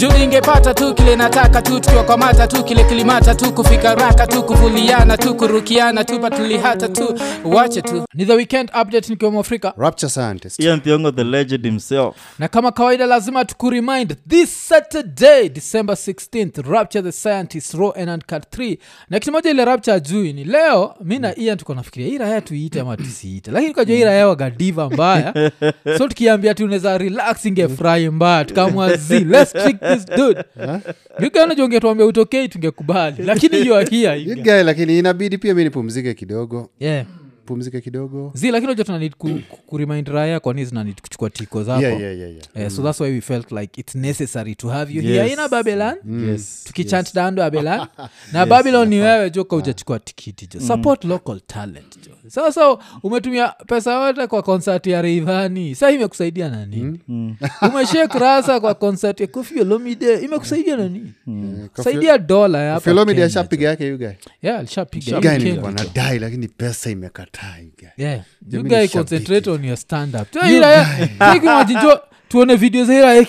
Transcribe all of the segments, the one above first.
juu ningepata tu kile nataka tu tukiwakwamata tu kile kilimata tu kufika raka tu kuvuliana tu kurukiana tu patulihata tu wache tu ni the weekend update nikiwa mwafrika rapture scientist ian thiongo the legend himself na kama kawaida lazima tukuremind this saturday december 16th rapture the scientist raw and uncut 3 na kitu moja ile rapture ajui ni leo mi na ian tuko nafikiria hii raya tuiite ama tusiite lakini kajua hii raya wagadiva mbaya so tukiambia tu unaweza relax ingefurahi mbaya tukamwazi let's trick this dude yuganajua ungetuambia utokei tungekubali lakini hiyo akia You guy, lakini inabidi pia mi nipumzike kidogo yeah. pumzike kidogo zi lakini unajua tunanid ku, ku, kuremind raya kwani zinanid kuchukua tiko zako yeah, yeah, yeah, yeah. Eh, so that's why we felt like it's necessary to have you Yes. here in babylon yes tukichant down babylon na babylon ni wewe jo ka ujachukua tikiti jo support local talent jo sasa umetumia pesa yote kwa konsert ya reivani sa imekusaidia nani umeshek rasa kwa konsert ya kofi olomide imekusaidia nani saidia dola ya hapa filomidi Kenya, ashapiga yake yugae yeah, alishapiga Guy Hiyo nilikuwa Kenya, jo. nadai lakini pesa imekataa you guy. Yeah. You Jamani, guy shabiki. concentrate on your stand up irayakimajinjo tuone video za iraya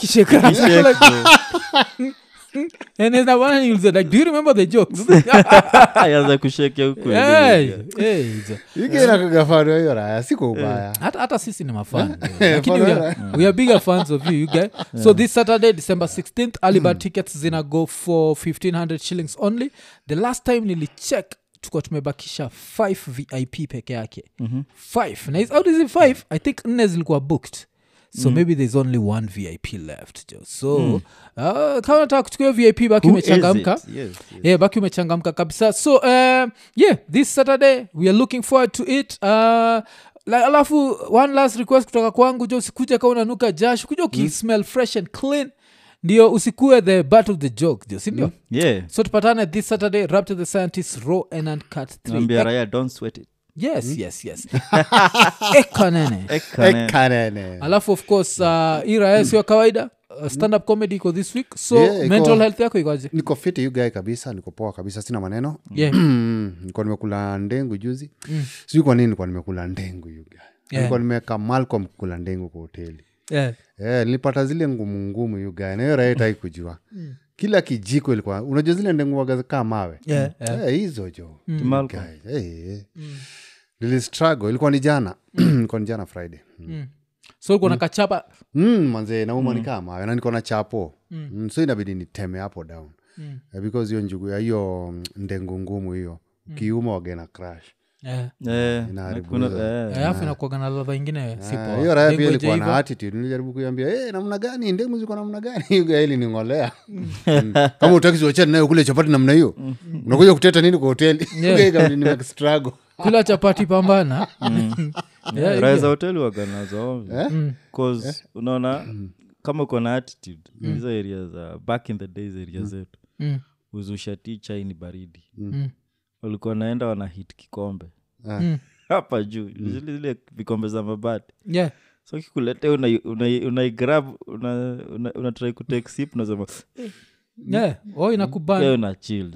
kishekaaenezabana like do you remember the jokes ayaza kushekia huku Hey, hey, hizo. You guy nakagafano hiyo raya siko ubaya hata, hata sisi ni mafan lakini we Follow are, we are bigger fans of you, you guys. so this saturday december 16th alibad tickets zina go for 1500 shillings only the last time nilicheck tukuwa tumebakisha 5 vip peke yake 5 na hizi- out of hizi 5 i think nne zilikuwa booked so maybe there's only one vip left jo so uh, kama nataka kuchukua hiyo vip baki Who is umechangamka it? Yes, yes. yeah baki umechangamka kabisa so um, yeah this saturday we are looking forward to it uh, la- alafu one last request kutoka kwangu jo usikuja ka unanuka jash kuja ukismell fresh and clean ndio usikue the butt of the joke jo sindio yeah so tupatane this saturday rapture the scientist raw and uncut naambia 3 raya don't sweat it yes yes yes ekanene Ekane. ekanene alafu of course uh, ira sio kawaida uh, stand up comedy iko this week so Yeah, iko- mental health yako ikoje niko fiti you guy kabisa niko poa kabisa sina maneno yeah nikuwa nimekula ndengu juzi sijui kwa nini nikuwa nimekula ndengu you guy Yeah. nilikuwa nimeweka malcolm kula ndengu kwa hoteli yeah Eh, nilipata zile ngumu ngumu you guy na hiyo raha itai kujua kila kijiko ilikuwa unajua zile ndengu waga kaa mawe yeah, yeah. Eh, hizo jo Malcolm. Guy, eh, eh. nilistruggle ilikuwa ni jana ilikuwa ni jana friday mm. so uko na kachapa mm, manze nauma ni kaa mawe na niko na chapo mm. so inabidi niteme hapo down mm. because hiyo njugu ya hiyo mm, ndengu ngumu hiyo kiuma wagena crash yeah. Eh, Inaharibu kuna- hizo. eh. alafu inakuaga na ladha ingine si Ah, poa. hiyo raya pia Dengue ilikuwa na haiva. attitude nilijaribu kuiambia hey, namna gani ndemu ziko namna gani Yuga ili ning'olea Mm. kama utaki ziwachani nayo kule chapati namna hiyo unakuja kuteta nini kwa hoteli Yeah. Yuga ikabidi nime struggle kula chapati pambana Yeah, raya yeah. za hoteli waganazo bcause unaona kama uko na attitude hizo area za back in the days area zetu Mm. uzusha ti chai ni baridi Mm. walikuwa naenda wana hit kikombe Mm. hapa juu zile zile vikombe za mabati Yeah. so kikuletea unaigrab una, unaigrab, una, una, una try kutake sip unasema Yeah. oh inakubana "Yeah, una chill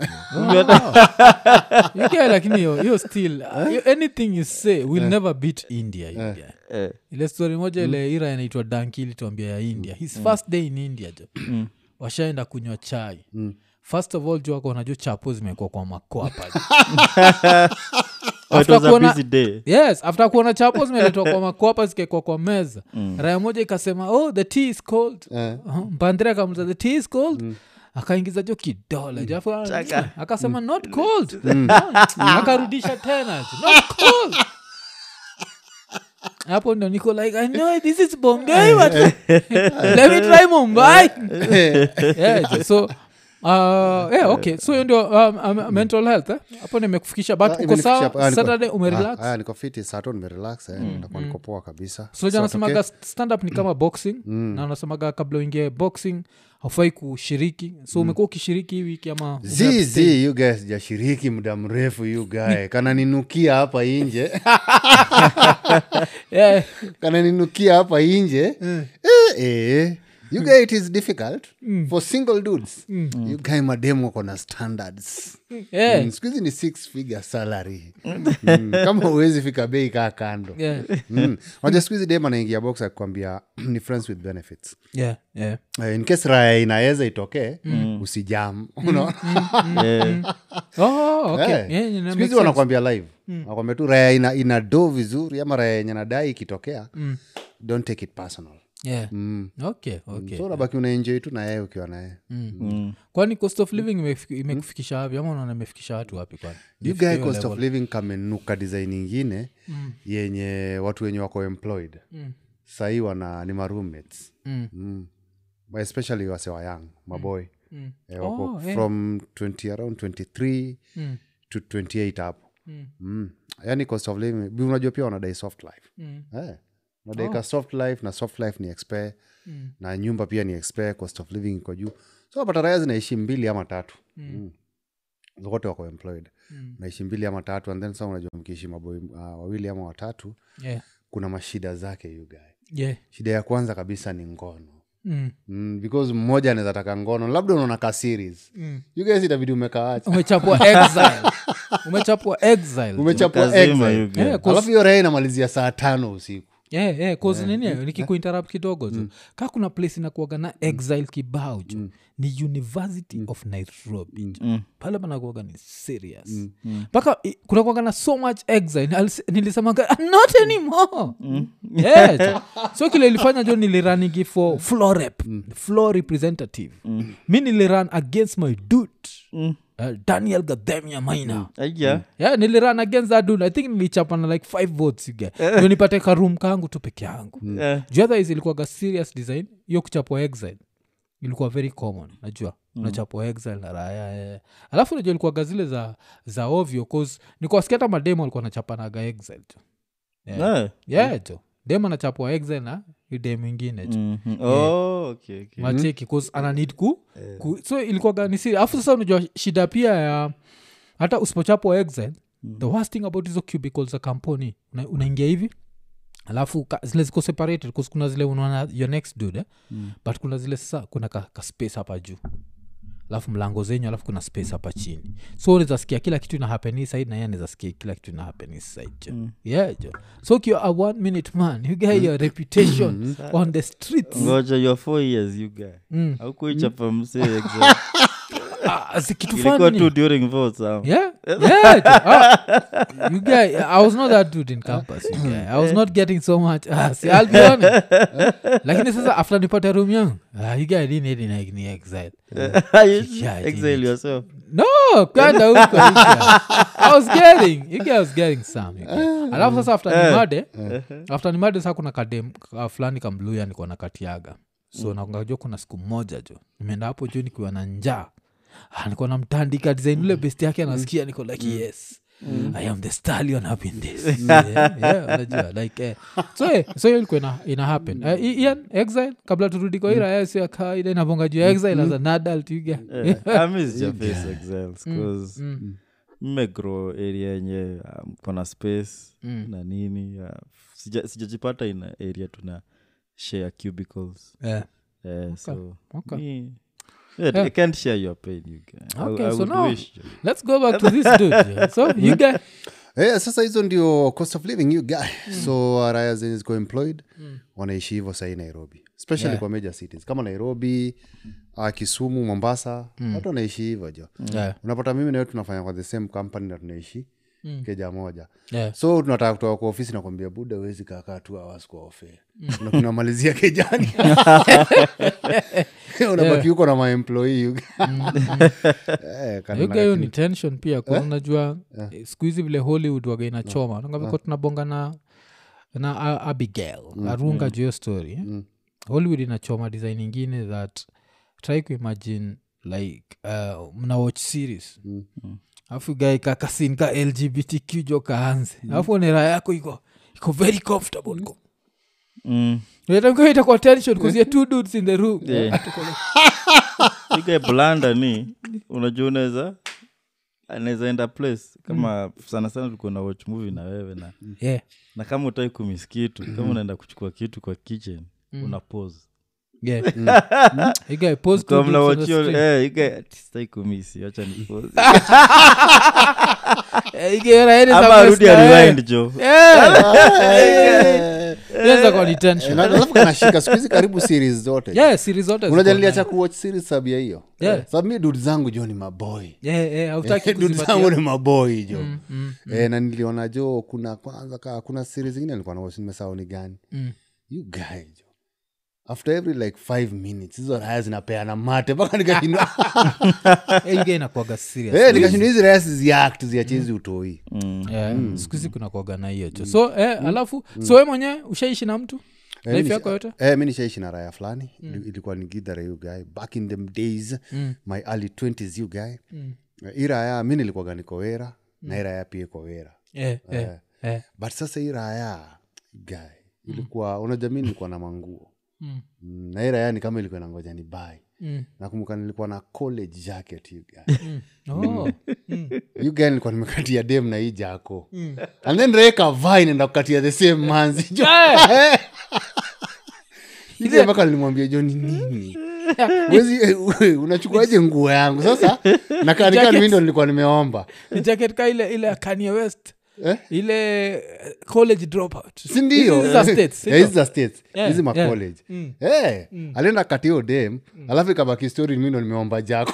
You get lakini hiyo hiyo still uh, you- anything you say will never beat india you get. Eh, ile story moja ile ira inaitwa danki ilituambia ya india his first day in india jo washaenda kunywa chai first of all juu wako wanajua chapo zimekuwa kwa makwapa jo. oh, it After was a kuona- busy day yes after kuona chapo zimeletwa kwa makwapa zikekwa kwa meza raya moja ikasema oh the tea is cold uh-huh. mpandre akamuza the tea is cold akaingiza jo kidole jo afu akasema not cold akarudisha tena jo, not cold hapo ndo niko like i know this is bombay but let me try mumbai yeah, jo, so Uh, yeah, okay so hiyo ndio um, um, mental health eh? hapo nimekufikisha but Ah, uko imenifikisha sawa hapa. Ah, niko- saturday umerelax Ah, ah, niko fiti sato nimerelax eh, ndakuwa niko poa kabisa soja So, anasemaga okay. stand up ni kama boxing na anasemaga kabla uingie boxing haufai kushiriki so umekuwa ukishiriki hii wiki ama zi zi you guys sijashiriki muda mrefu you guy kananinukia hapa inje yeah. kananinukia hapa inje eh, eh. you guy it is difficult for single dudes you guy mademu wako na standards Yeah. mm. skuhizi ni six figure salary mm. kama uwezi fika bei kaa kando Yeah. mm. waja skuhizi dem anaingia box akikwambia ni friends with benefits Yeah, yeah. uh, in case raya inaweza itokee mm. usijam unaona Yeah. Oh, okay. Eh, Yeah, yeah, siku makes hizi sense. wanakwambia live wanakwambia tu raya ina, ina do vizuri ama raya yenye nadai ikitokea don't take it personal Yeah. mm. Okay, okay. so unabaki unaenjoi tu na yeye ukiwa naye Mm. kwani cost of living imefiki- imekufikisha wapi ama unaona imefikisha watu wapi kwani you Ifike guy hiyo cost level. of living kamenuka design ingine yenye watu wenye wako employed sahii wana ni maroommates Mm. mm. But especially wase wa young maboy Mm. eh, wako Oh, eh. from 20 around 23 Mm. to 28 hapo Mm. mm. yani cost of living bi- unajua pia wanadai soft life Mm. eh. unadaika soft life na soft life ni expe Mm. na nyumba pia ni expe cost of living iko juu so napata raya zinaishi mbili ama tatu mm. wote wako employed Mm. naishi mbili ama tatu and then sa unajua mkiishi maboi uh, wawili ama watatu Yeah. kuna mashida zake you guy Yeah. shida ya kwanza kabisa ni ngono Mm. mm, because mmoja anaweza taka ngono labda unaona ka series Mm. you guys itabidi umekaacha umechapwa exile umechapwa exile umechapwa Kazima, exile. you guy. Yeah, 'cause- alafu hiyo raya inamalizia saa tano usiku yeah, yeah, cause nini nikikuinterrupt kidogo tu ka kuna place inakuaga na exile kibao ju ni university of nairobi Mm. pale panakuaga ni serious mpaka i- kunakuaga na so much exile Alis- nilisemaga "Ah, not anymore yeah, jo. so kile ilifanya jo niliranigi for floor rep floor representative mi niliran against my dude Mm. uh, daniel gadhemia maina Aya. yeah, niliran against that dude i think nilichapana like five votes you get ndio nipate karum kangu tu peke yangu Eh. juu otherwise ilikuwaga serious design hiyo kuchapwa exile ilikuwa very common najua mm. unachapwa exile na raya eh. alafu najua ilikuwaga zile za za ovyo cause nikuwasikia hata mademo alikuwa nachapanaga exile tu yeah, Eh. yeah jo dem anachapwa exile na idem ingine jo Mhm. Oh, okay, okay. macheki cause ana need ku, ku so ilikuwaga ni siri alafu sasa unajua shida pia ya hata usipochapwa exile the worst thing about hizo cubicles za kampuni una- unaingia hivi alafu ka, zile ziko separated 'cause kuna zile unaona your next dude eh? mm. but kuna zile sasa kuna ka, ka space hapa juu alafu mlango zenyu alafu kuna space hapa chini so unawezasikia kila kitu ina happen hii side na yeye anawezasikia kila kitu ina happen hii side jo mm. yeah jo so ukiwa a one minute man you get your reputation on the streets ngoja your four years you guy Mm. aukuichapa msee exam. Ah, si kitu ilikuwa funny. tu during votes ah. Yeah, yeah. Ah, you guy, I was not that dude in campus. You guy. I was not getting so much. Ah, see, I'll be honest. Lakini sasa after nipate room yangu, ah, you guy didn't need ni, ni exile. You Yeah, exile it- yourself No, kwenda huko. you guy. I was getting, you guy was getting some. you guy. Alafu sasa after nimade, after nimade sasa kuna kadem ka fulani kamluya niko na katiaga. So nakajua kuna siku moja jo. Nimeenda hapo juu nikiwa na njaa. Ah, niko namtandika design ule best yake anasikia niko like yes i am the stallion up in this yeah, yeah, unajua like eh. so eh, so hiyo ilikuwa ina, ina happen uh, ian exile kabla turudi kwa ira sio ya kawaida inavonga juu ya exile as an adult you get Eh, I miss your face exiles 'cause mmegrow area yenye um, kona space na nini uh, sija- sijajipata ina area tuna share cubicles yeah. Eh, so okay. me- yeah, I can't share your pain you guys. I, Okay, I so would now- wish let's go back to this dude yeah. so you get Eh, sasa hizo ndio cost of living you guy so uh, raya zenye ziko employed wanaishi hivyo sahii nairobi especially kwa major cities kama nairobi uh, kisumu mombasa watu wanaishi hivyo jo yeah. unapata mimi nawe tunafanya kwa the same company na tunaishi keja moja Yeah. so tunataka kutoka kwa ofisi nakwambia buda wezi kakaa tu awas kwa ofe Na tunamalizia kejani unabaki huko na maemployee you guy. Eh, kana- yuga hiyo ni tension pia kwa unajua eh, siku hizi vile hollywood waga inachoma nangaviko tunabonga na na A- abigail arunga juu hiyo story eh? hollywood inachoma design ingine that try kuimagine like uh, mna watch series alafu gae kakasin ka lgbtq jo kaanze alafu nera yako iko iko very comfortable ko mm. itakuwa tension kuzia two dudes in the room Yeah. ike blanda ni unajua unaweza anaweza enda place kama sana sana tulikuwa na watch movie na wewe na yeah. na kama utai kumis kitu kama unaenda kuchukua kitu kwa kitchen una pause Yeah. You guy post two Kwa dudes on the mnawachio- street. eh, you guy- ati sitaki kumisi wacha ni pause. Eh, you guy raini za ama West arudi na, eh. ariwind jo Yeah. Ianza kwa detention. Na- alafu kanashika siku hizi karibu series zote Yeah, series zote ziko unajua na- niliacha kuwatch series sabia hiyo Yeah. sababu mi dud zangu jo ni maboy Yeah, yeah, hautaki dud kuzipatia. zangu ni maboy jo Mm, mm, eh, na niliona jo kuna kwanza ka, kuna series zingine nilikuwa na nimesahau ni gani mm. you guy jo after every like five minutes hizo raya zinapeana mate mpaka nikashindwa Eh, you guy inakuwaga serious. Eh, nikashindwa hizi raya siziact ziachezi utoi Yeah, siku hizi kuna kuaga na hiyo jo so eh, alafu so we mwenyewe ushaishi na mtu Eh, life nisha- yako yote eh, mi nishaishi na raya fulani Ili- ilikuwa ni gidhara you guy back in them days my early 20s you guy Eh, hii raya mi nilikuwaga niko wera na hii raya pia iko wera eh, eh, eh. but sasa hii raya guy ilikuwa unajua mi nilikuwa na manguo Mm. Mm, na hii raya ni kama ilikuwa nangoja ni bai Mm. nakumbuka nilikuwa na college jacket you guy Oh. Mm. you guy nilikuwa nimekatia dem na hii jako and then reka vai nenda kukatia the same manzi jo Ile mpaka nilimwambia jo ni nini Wezi, eh, unachukuaje nguo yangu sasa nakaanikani Jacket. mi ndo nilikuwa nimeomba Ni jacket ka ile ile ya Kanye West Eh? ile eh, college dropout sindio Hizi za States, si Eh, hizi ndio? za states Yeah, hizi yeah. macollege Mm. Eh, alienda katio dem alafu ikabaki story mi ndo nimeomba jako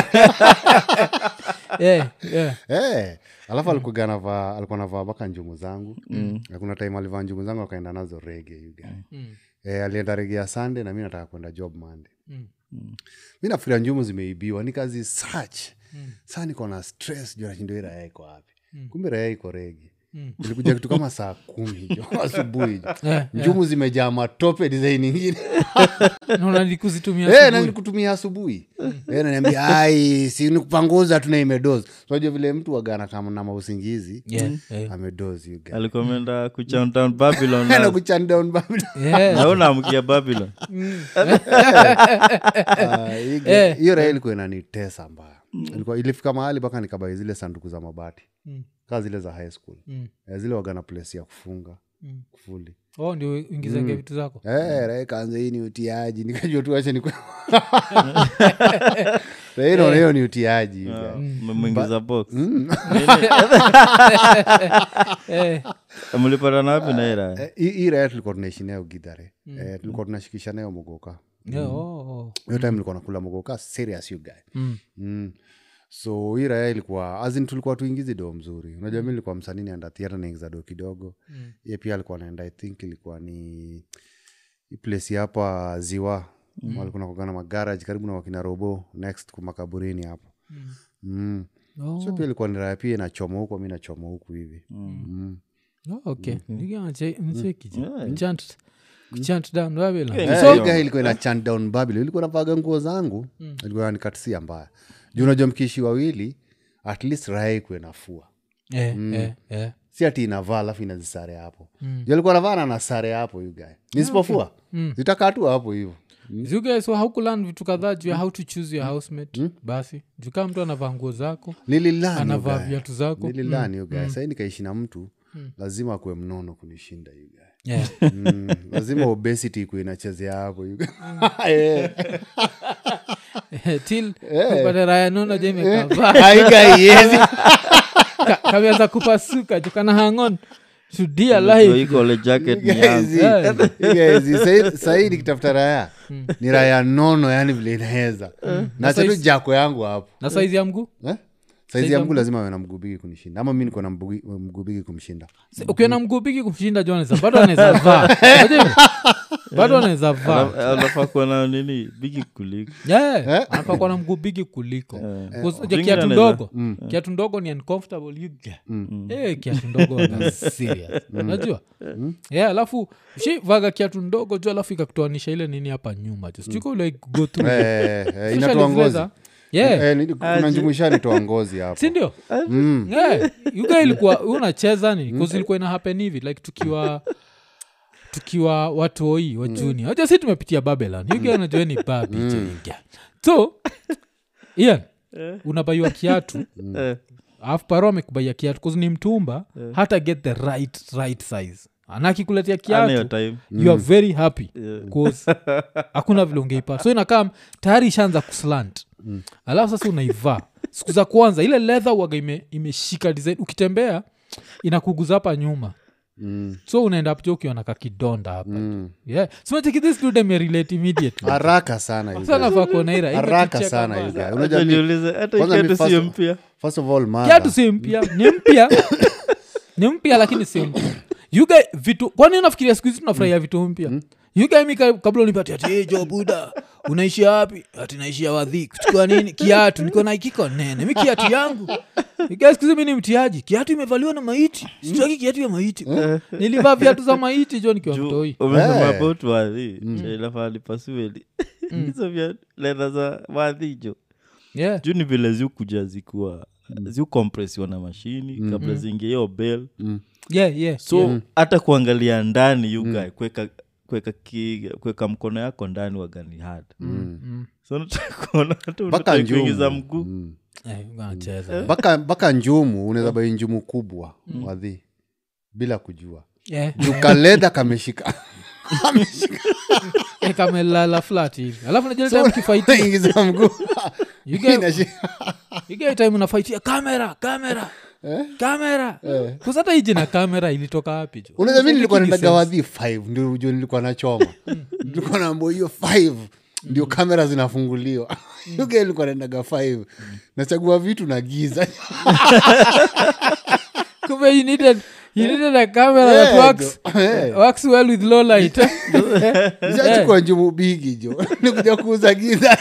yeah, yeah. Eh, alafu alikuwa navaa alikuwa navaa mpaka njumu zangu Na kuna time alivaa njumu zangu akaenda nazo rege you guy. Mm. Eh, alienda rege ya sunday na mi nataka kwenda job monday Mm. mi nafikiria njumu zimeibiwa nikazi search saa niko na stress juu nashindo hii raya iko wapi kumbe raya iko rege Mm. ilikuja kitu kama saa kumi jo asubuhi jo Yeah, njumu zimejaa matope design ingine naona nikuzitumia Eh, asubuhi. na nilikutumia asubuhi Eh, naniambia ai si nikupanguza tuna imedoz unajua vile mtu wagana kama na mausingizi Yeah, yeah. amedoz you guy. alikuwa ameenda kuchantown babylon Na na- kuchan down Babylon. Yeah. na unaamkia babylon Ah, hii ge- hiyo raha ilikuwa inanitesa mbaya ilikuwa ilifika mahali mpaka nikabai zile sanduku za mabati Mm. kaa zile za high school Mm. Eh, zile wagana place ya kufunga Mm. kufuli oh ndio ingizange vitu zako Eh, raha ikaanza hii ni utiaji nikajua tu ache nikwe Raha hii naona hiyo ni utiaji you guy. memwingiza box Eh, mlipatana wapi na ira Eh, hii hii raha tulikuwa tunaishi nayo gidhare Eh, tulikuwa tunashikisha nayo mogoka yeah, oh, oh. hiyo time nilikuwa nakula mogoka serious you guy Mm. mm. so hii raya ilikuwa azin tulikuwa tuingizi do mzuri unajua mi nilikuwa msanii naenda theatre naingiza do kidogo Mm. ye pia alikuwa naenda i think ilikuwa ni hii place hapa ziwa mm. walikuwa nakogana magarage karibu na wakina robo next kumakaburini hapo Mm. mm. Oh. so pia ilikuwa ni raya pia inachoma huku mi nachoma huku hivi mm. Oh, okay mchant kuchant down Babylon. Yeah, So- so, ilikuwa ina chan down babilo ilikuwa navaga nguo zangu ilikuwa nikatisia mbaya juu unajua mkiishi wawili at least raya ikuwe nafua Eh, eh, eh. si ati inavaa alafu inazisare hapo mm. alikuwa navaa na nasare hapo you guy nisipofua zitakaa tu hapo hivo You guys, so haukulan vitu kadhaa juu ya how to choose your housemate basi juu kama mtu anavaa nguo zako nililani anavaa you guy. viatu zako nililani you guy. sahii nikaishi na mtu lazima akuwe mnono kunishinda you guy. Yeah. mm. lazima obesity ikuwe inachezea hapo you guy. Eh. till upate raya nono je imekavaa Ai, guy, yes. Ka- kameanza kupasuka juu kana hangon to dear life ikole jacket ni Guys, yangu Yeah. guys, sahi- sahi nikitafuta raya ni raya nono yani vile inaweza na chetu jako yangu hapo na saizi ya mguu eh? saizi ya mguu lazima awe na mguu bigi kunishinda ama mi niko na mbugi- mguu bigi kumshinda Si- ukiwa na mguu bigi kumshinda joneza bado anaweza vaa Unajua hivyo? bado anaweza vaa Ala- anafaa kuwa na nini bigi kuliko Yeah, anafaa kuwa na mguu bigi kuliko Because unajua Zingine kiatu anaweza- ndogo kiatu ndogo ni uncomfortable you get. Eh, kiatu ndogo waga serious unajua yeah alafu shivaga kiatu ndogo juu alafu ikakutoanisha ile nini hapa nyuma ju sijuko like go through Eh, eh, Especially inatoa ngozi blazer. yeah Eh, ni- kuna njumuisha nitoa ngozi hapo sindio yeah. yuga ilikuwa unacheza nini bcause ilikuwa ina happen hivi like tukiwa tukiwa watoi wa juni aja si tumepitia babylon yuga najua ni babi mm. so ian unabaiwa kiatu Eh, alafu paro amekubaia kiatu bcause ni mtumba hata get the right right size na akikuletea Ana hiyo kiatu time you are very happy Yeah. 'Cause hakuna vile ungeipata so inakaa tayari ishaanza kuslant alafu sasa unaivaa siku za kwanza ile leather waga ime, imeshika design ukitembea inakuguza hapa nyuma Mm. so unaenda pja ukiwa na kakidonda hapa Mm. yeah simacheki this dude amerelate immediately haraka sana you Sasa guys. nafaa kuona ira, haraka imetucheka sana bana. you guys. Acha Unajua mi- niulize, hata kwanza mi ikiatu sio first- mpya first of all mother- kiatu si mpya ni mpya ni mpya lakini si mpya You guy vitu kwani unafikiria siku hizi tunafurahia vitu mpya You guy mi ka- kabla unipati ati hey, jo buda unaishia wapi ati naishia wadhi kuchukua nini kiatu niko na ikiko nene mi kiatu yangu You guy siku hizi mi ni mtiaji kiatu imevaliwa na maiti sitaki kiatu ya maiti nilivaa viatu za maiti jo nikiwa Juu, mtoi umesema Eh. about wadhi chailafaa lipasueli hizo vya ledha za wadhi jo yeah. juu ni vile ziukuja zikuwa ziukompresiwa na mashini kabla ziingie hiyo bel Yeah, yeah, so yeah. hata kuangalia ndani yugae kuweka kuweka ki- kuweka mkono yako ndani wagani hard Mm. so nataka kuona hata mpaka unataka kuingiza njumu mguu Mm. Eh, unacheza. mpaka mpaka njumu unaweza bai njumu kubwa wadhi bila kujua Yeah. jukaleda kameshika Eh, kamelala flat hivi alafu najua mkifaiti ingiza mguu You get- Inashi- igai time unafaitia kamera kamera kamera kusata hiji na kamera ilitoka wapi jo unaweza mi nilikuwa Making naendaga sense. wadhi 5 ndio ujue nilikuwa nachoma nilikuwa naambo hiyo 5 ndio kamera zinafunguliwa yuga ilikuwa naendaga 5 nachagua vitu na giza kumbe you needed, you needed a camera Eh, that works, jo. Eh. works well with low light ishachukua njumu bigi jo nikuja kuuza giza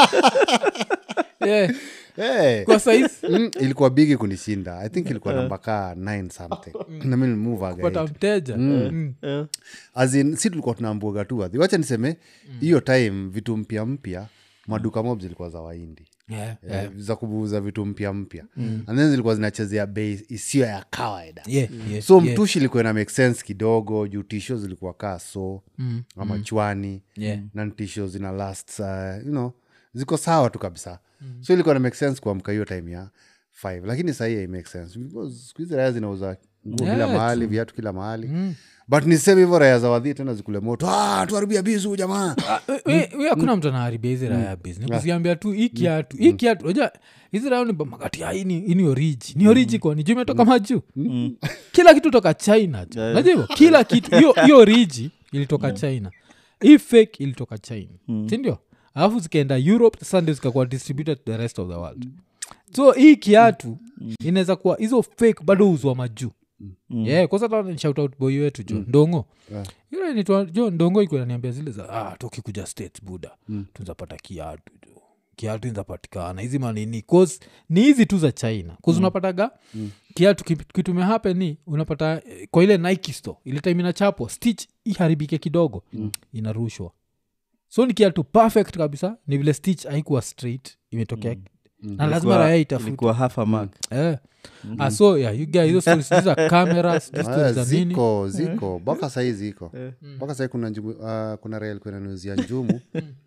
yeah. Eh. kwa saizi Mm, ilikuwa bigi kunishinda i think ilikuwa namba kaa 9 something nami nimuvaga pata mteja Mm. Eh, As in, si tulikuwa tunaambuaga tu wadhi wacha niseme hiyo time vitu mpya mpya maduka mob zilikuwa za waindi Yeah, Eh, za kubuuza vitu mpya mpya and then zilikuwa zinachezea bei isiyo ya kawaida yeah, yeah, so yeah. mtushi ilikuwa ina make sense kidogo juu tisho zilikuwa kaa so Mm, ama chwani yeah. na tisho zina last uh, you know ziko sawa tu kabisa so ilikuwa na make sense kuamka hiyo time ya five lakini sahii hai make sense because siku hizi raya zinauza nguo Yeah, kila mahali viatu kila mahali but niseme hivyo raya za wadhii tena zikule moto ah, tuharibia bizu jamaa We- we- we hakuna mtu anaharibia hizi raya business kuziambia tu hii kiatu hii kiatu unajua hizi raya ni makati ya ini ini oriji ni oriji kwani juu imetoka majuu kila kitu toka china jo Yeah. najua hivyo kila kitu hiyo hiyo oriji ilitoka china hii fake ilitoka china sindio alafu zikaenda europe sasa ndio zikakuwa distributed to the rest of the world so hii kiatu inaweza kuwa hizo fake bado uzwa majuu yeah, kwanza boy wetu jo ndongo Yeah. ile nitwa jo ndongo iko naniambia zile za ah, tukikuja states buda mm. tunzapata kiatu jo kiatu inzapatikana hizi manini cause ni hizi tu za china cause unapataga kiatu ki- kitu mehape ni unapata eh, kwa ile nike store ile time inachapwa stitch iharibike kidogo inarushwa so ni kiatu perfect kabisa ni vile stitch haikuwa straight imetokea na lazima ilikuwa- raya itafute ilikuwa half a mark eh. ah, so yeah, you guys, hizo stories sijui za cameras sijui Ah, stories za nini ziko ziko mpaka sahii ziko mpaka sahii kuna njumu, uh, kuna rail kuinaniuzia njumu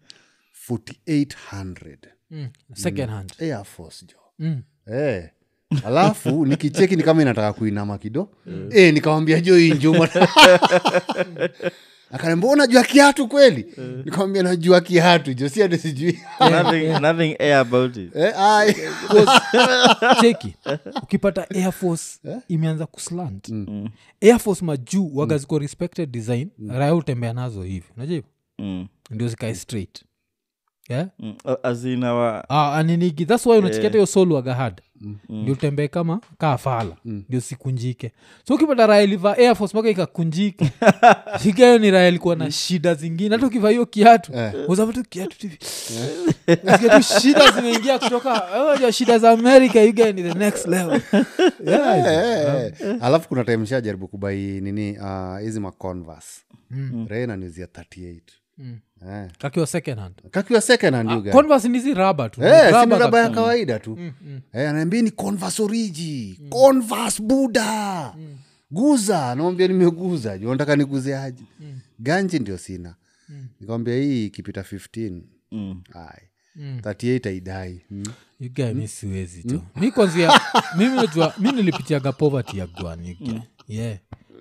4800 mm. second hand air force jo mm. Eh. alafu nikicheki ni kama inataka kuinama kido eh, nikawambia jo hii njumu akaniambia unajua kiatu kweli nikamwambia najua kiatu jo si ati sijui nothing, nothing air about it Eh, ai. cheki ukipata air force imeanza kuslant air force majuu waga ziko respected design raya utembea nazo hivi unajua hivyo mm. ndio zikae straight yeah? Mm. Uh, as in our ah, aninigi thats why unachiketa hiyo sol waga had ndio utembee kama kaa fala ndio sikunjike so ukipata raya ilivaa air force mpaka ikakunjika shikayo ni raya ilikuwa na shida zingine hata ukivaa hiyo kiatu uzavatu kiatu hivi Unasikia tu shida zimeingia kutoka unajua shida za america you get ni the next level yeah. Eh, eh. alafu kuna time shajaribu kubai nini ah, hizi uh, maconvers mm. renanizia 38 eh. kakiwa second hand kakiwa second hand you guy. converse ni hizi raba tu Eh, si ni Rubber raba ya kabisa. kawaida tu Eh, anaambia ni converse oriji converse buda guza namwambia nimeguza juu nataka niguze aje ganji ndio sina nikamwambia hii ikipita 15 mm. ai 38 aidai mm. You guy, mi siwezi tu mi kwanzia mimi najua mi nilipitiaga poverty ya gwan you guy. yeah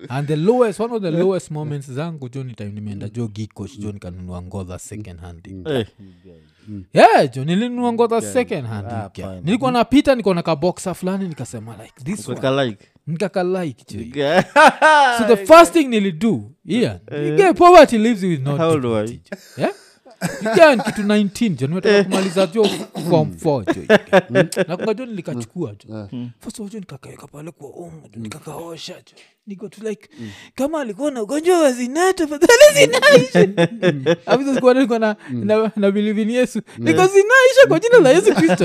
and the lowest one of the lowest moments zangu jo ni time nimeenda jo gikosh jo nikanunua ngodha second hand Eh, yeah jo nilinunua ngodha second hand Ah, you guy. fine. nilikuwa napita nikaona kaboxa fulani nikasema like this one Kweka like. nikakalike jo Yeah. so the first thing nilido yeah yeah, poverty lives with no How old were dignity, jo. yeah Iga ni kitu 19 jo nimetoka kumaliza jo form 4 jo iga. nakunga jo nilikachukua jo first of all jo nikakaweka pale kwa umu jo nikakaosha jo niko tu like kama alikuwa na ugonjwa wa zinaa tafadhali zinaisha afisa sikuwa nilikuwa na, na, na believe in yesu niko zinaisha kwa jina la yesu kristo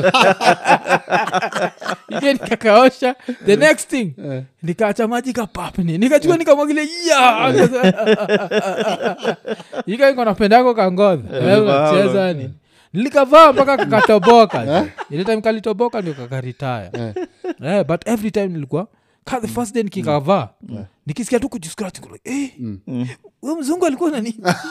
ike nikakaosha the next thing nikaacha maji kapapni nikachukua nikamwagile ya ikaiko napendako kangodha unacheza ni nilikavaa mpaka kakatoboka ile time kalitoboka ndio kakaritaya yeah, but every time nilikuwa ka the first day nikikavaa nikisikia tu kujiscratch niko like, eh, huyo mzungu alikuwa nani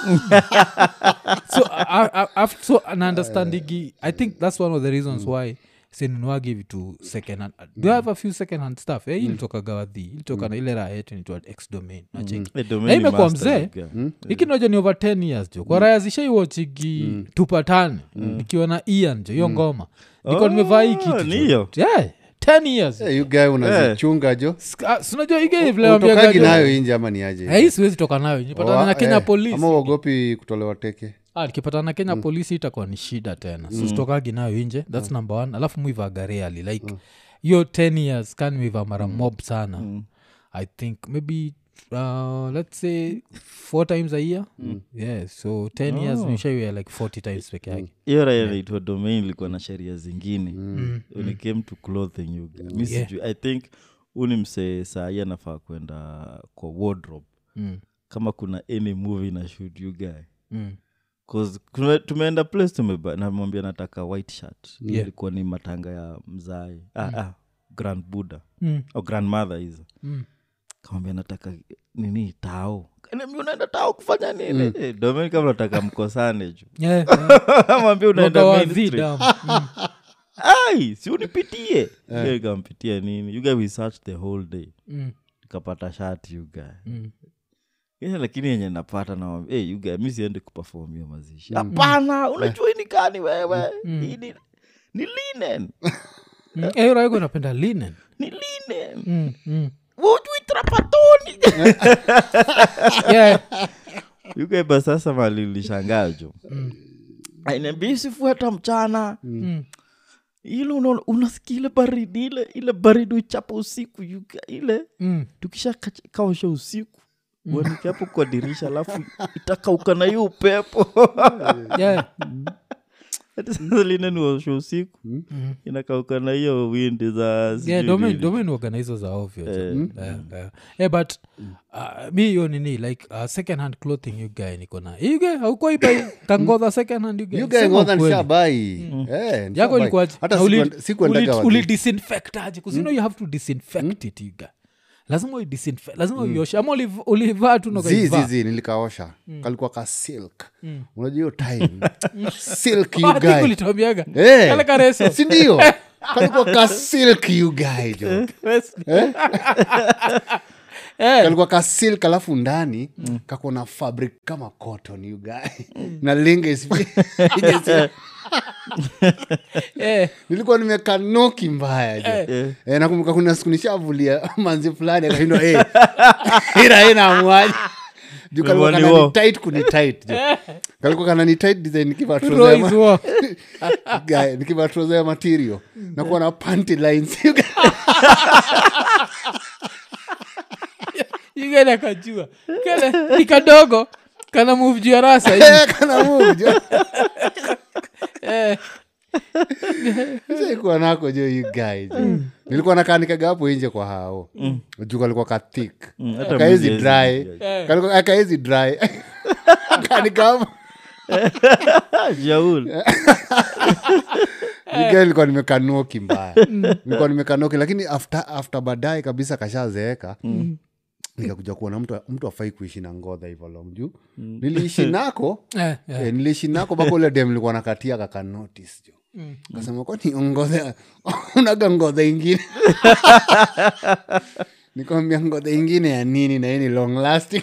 so, I, I, I, so an understanding i think that's one of the reasons why sinunuagi vitu second hand do you have a few second hand stuff eh, ilitoka gawadhi ilitoka na ile raha yetu nitwa x domain nacheki Eh, domain Na ni imekuwa master, mzee. yeah. ikinoja ni over 10 years jo kwa raya zishaiwochigi tupatane nikiwa na ian jo hiyo ngoma niko nimevaa hii Oh, kitu ni jo. hiyo? yeah, 10 years Eh, you guy unazichunga jo Ska- sinajua ige utokagi nayo inje ama ni aje hii siwezi toka nayo nipatana na Wa- kenya eh, polisi ama uogopi kutolewa teke Ah, nikipatana na kenya polisi itakuwa ni shida tena so sitokagi nayo inje thats number one alafu muivaga reali like hiyo 10 years kan muiva mara mob sana i think maybe uh, let's say four times a year yeah so 10 years nishaiwea like 40 times peke yake hiyo raya naitwa domain ilikuwa na sheria zingine when it came to clothing you guys. mi Yeah. sijui i think uni msee sahii anafaa kwenda kwa wardrobe Mm. kama kuna any movie na shoot you guy Mm. 'Cause tume- tumeenda place tumeba namwambia nataka white shirt Yeah. ilikuwa ni matanga ya mzai ah, ah, grand buddha Mm. au grandmother hizo Mm. kamwambia nataka nini tao Kaniambia, unaenda tao kufanya nini Eh, domain kama nataka mkosane ju Yeah, yeah. mwambia unaenda Mwaka wa Main Street. Vida. Mm. ai si unipitie yeah. ikampitia nini you guy we searched the whole day Mm. nikapata shati you guy Mm. yeah, lakini yenye napata na hey, you guy mi siende kupefom hiyo mazishi hapana unajua hii ni kani wewe hii ni, ni linen Mm. Eh, raiko napenda linen ni linen mm. Mm. ujui trapatoni yeah. you guy ba sasa malilishangajo ainaambia sifuata mchana Mm. ile unaona- unasikia ile baridi ile ile baridi uchapa usiku you guy, ile Mm. tukisha kacha- kaosha usiku uanike hapo kwa dirisha alafu itakauka na hiyo upepo Yeah. Hata sasa lile ni waosha usiku inakauka na hiyo windi za sijui yeah, domain, nini. domain organizo za ovyo jo. yeah, yeah. yeah, but uh, mi hiyo nini like uh, second hand clothing you guy niko na you guy haukuwaibai kangodha second hand you guy you guy Sema ngodha ukweli. nishabai Eh, yako nishabai. ilikuwaje? hata Na uli- sikuenda- sikuendaga uli- wazi. ulidisinfect aje 'Cause you know you have to disinfect it you guy lazima uidisinfect lazima uioshe ama uliv- ulivaa tu na zi ukaivaa? zi zi nilikaosha kalikuwa ka silk unajua hiyo time silk you Ah, I think guy ulituambiaga. Eh. Kale kareso. sindio kalikuwa ka silk you guy jo Eh, kalikuwa ka silk alafu ndani kako na fabric kama cotton you guy na linga isi- ijesi- eh, nilikuwa nimekanoki mbaya jo eh. nakumbuka kuna siku nishavulia manzi fulani akashindwa eh, ira inamwaji juu kalikuwa Wani kanani wo. tight kuni tight jo kalikuwa kanani tight design nikiva Roy trouser ya is ma- war. guy nikiva trouser ya material nakuwa na panty lines you guy. You guy nakajua kale ni kadogo kana move juu ya rasa hivi. Eh, kana move jo Eh, saikuwa nako jo you guy jo nilikuwa nakanikaga hapo nje kwa hao juu kalikuwa kathik Mm, hata kaezi mimi dry siwezi. eh. Kalikuwa- akaezi dry kanika hapo Jaul. Niga nilikuwa nimekanoki mbaya nilikuwa nimekanoki lakini after, after baadaye kabisa kashazeeka nikakuja kuona mtu mtu afai kuishi na ngodha hivyo long juu niliishi nako Eh, eh. eh, niliishi nako mpaka ule dem nilikuwa nakatia kakanotis jo kasema kwani ngodha unaga ngodha ingine nikwambia ngodha ingine ya nini na hii ni long lasting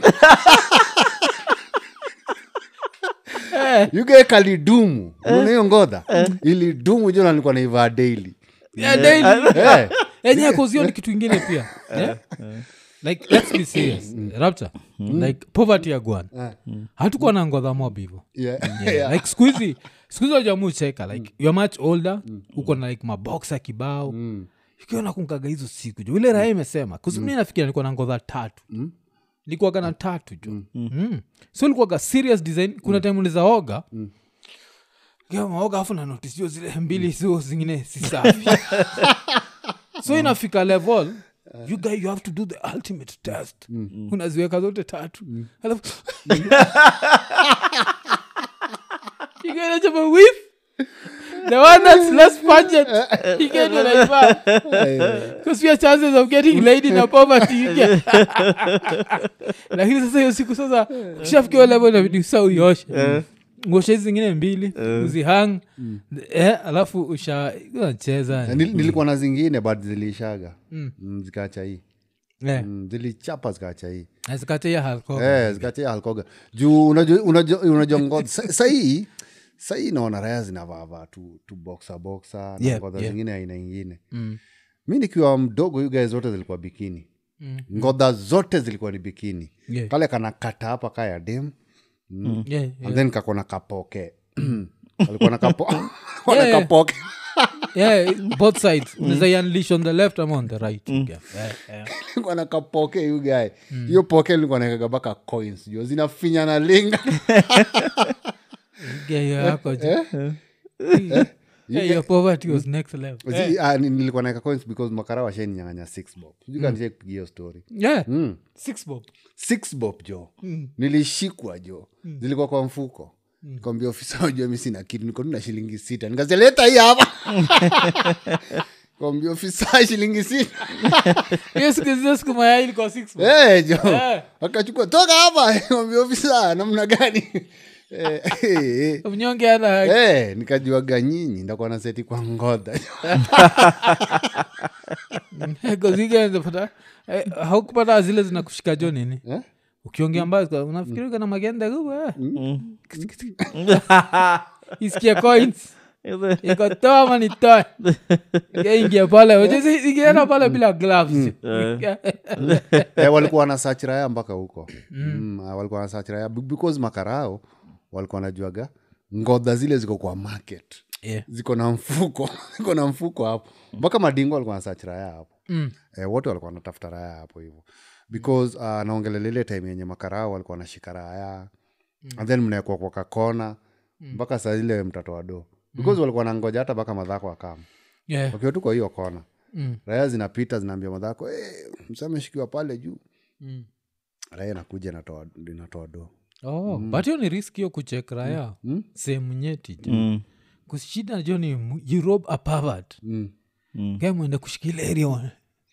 yugae kalidumu unaona hiyo ngodha ilidumu jona nilikuwa naivaa daily Yeah, daily. Eh, enye kozio ni kitu ingine pia yeah? like let's be serious rapture like poverty ya gwan hatukuwa na ngodha mob hivo yeah, yeah. yeah. like skuhizi skuhizi wajamucheka like youare much older uko na like maboksa kibao ukiona kunkaga hizo siku jo ile raha imesema kusimi nafikira nilikuwa na ngodha tatu likuwaga na tatu jo mm. so likuwaga serious design kuna time ulizaoga maoga afu na notice hiyo zile mbili zio zingine si safi so inafika level you guy you have to do the ultimate test unaziweka zote tatu alafu you get a jump whiff the one that's less pungent you get what I mean because your chances of getting laid in a poverty you get lakini sasa hiyo siku sasa ushafikiwa level inabidi sa uioshe ngoshe hizi zingine mbili uzihang eh, alafu usha unacheza Na nil- nilikuwa na zingine but zilishaga mm. zikaacha hii Eh, mm, zilichapa zikaacha hii na zikate ya alcohol. Eh, zikaacha hii alkoga juu unajua- unajua unajua ngodha sa- sahii sahii naona raya zinavaavaa tu, tu boxa boxa na Yeah, ngodha yeah. zingine aina ingine Mm. mi nikiwa mdogo hiyo guy zote zilikuwa bikini Mm. ngodha zote zilikuwa ni bikini Yeah. kale kana kata hapa ka ya dem Yeah, yeah. and then kakona kapoke alikuwa na kapo alikuwa na Yeah. kapoke yeah, both sides unaweza unleash on the left ama on the right yeah. Yeah, yeah. alikuwa na kapoke hiyo guy hiyo poke nilikuwa naekaga mpaka coins jo zinafinya na linga Yeah, hiyo yako je. Yeah, your poverty was next level Zi- ah, ni- nilikuwa naeka coins because makara washaninyanganya six bob sijukanishai kupigia hiyo story yeah mm. six bob six bob jo nilishikwa jo zilikuwa kwa mfuko kwambia ofisa wajua mi sina kitu niko tu na shilingi sita nikazeleta hii hapa kwambia ofisa shilingi sita hiyo siku hizo siku mayai ilikuwa six bob Eh, jo Eh. akachukua toka hapa kwambia ofisa namna gani Eh, eh, eh. mnyonge ana Eh, nikajuaga nyinyi ndakuwa na seti kwa ngodha kozigenzapata haukupata zile zinakushika jo nini Eh? ukiongea mbaya unafikiri kana magenda kubwa isikie coins ikotoa ama nitoe ingia pale ikienda pale bila gloves eh, walikuwa wana search raya mpaka huko mm. ah, walikuwa wana search raya Be- because makarao walikuwa wanajuaga ngodha zile ziko kwa market Yeah. ziko na mfuko ziko na mfuko hapo mpaka madingo walikuwa na search raya hapo Mm. eh, wote walikuwa wanatafuta raya hapo hivo because uh, naongelelele time yenye makarao walikuwa wanashika raya and then mnaekwa kwa kakona mpaka saa zile mtoto wado because walikuwa nangoja hata mpaka madhako akama Yeah. wakiwa tu kwa hiyo kona Mm. raya zinapita zinaambia madhako hey, msa ameshikiwa pale juu Mm. raya inakuja inatoa inatoa do Oh, but hiyo ni risk hiyo kuchek raya Mm. sehemu nyeti jo Mm. kushida jo ni mu- you rob a pervert mm. Mm. Guy mwende kushikila area one.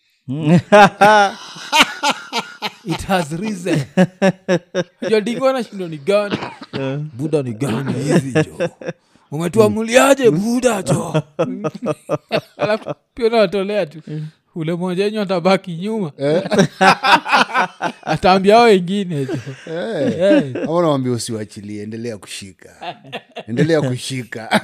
it has risen jodingo nashindo ni gani buda ni gani hizi jo umetuamuliaje buda jo alafu pia nawatolea tu ule moja enyu atabaki nyuma ataambia ao wengine jo Eh. ama nawambia usiwachilie endelea kushika endelea kushika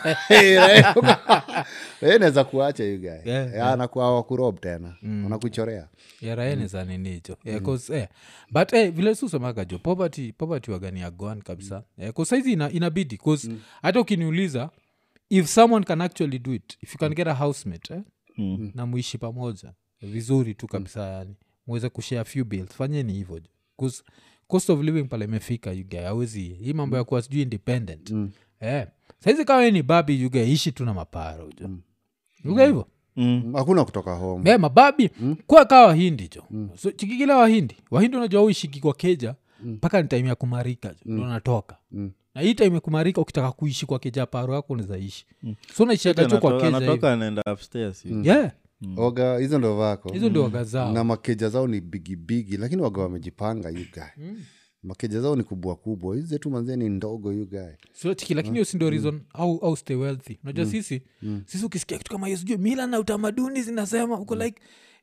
naweza kuacha you guy Yeah, yeah, anakuwa wakurob tena wanakuchorea yaraeneza ninicho yeah, 'cause, eh, but eh, vile susemaga jo poverty, poverty wagani agoan kabisa mm. eh, saizi ina, inabidi bcause hata ukiniuliza if someone can actually do it if you can get a housemate eh, Mm. na muishi pamoja vizuri tu kabisa yani muweze kushare few bills fanyeni hivyo jo 'Cause cost of living pale imefika yuga awezi hii mambo ya kuwa sijui independent mm. eh, saizi kama we ni babi yuga ishi tu na maparo jo mm. yuga hivo Mm. hakuna kutoka home yeah, mababi mm. kwa kaa wahindi jo mm. so, chikikila wahindi wahindi unajua uishiki kwa keja mpaka ni time ya kumarika jo mm. natoka Mm. na hii time ya kumarika ukitaka kuishi kwa keja paro yako unawezaishi mm. so unaishiaga tu kwa Anatoka- keja hivi. anatoka anaenda upstairs hivi. yeah oga hizo ndo vako hizo ndio waga zao na makeja zao ni bigibigi lakini waga wamejipanga you guy makeja zao ni kubwa kubwa hizi zetu manzie ni ndogo you guy so chiki lakini hiyo si ndio reason au, au stay wealthy unajua sisi sisi ukisikia kitu kama hiyo sijui mila na utamaduni zinasema uko like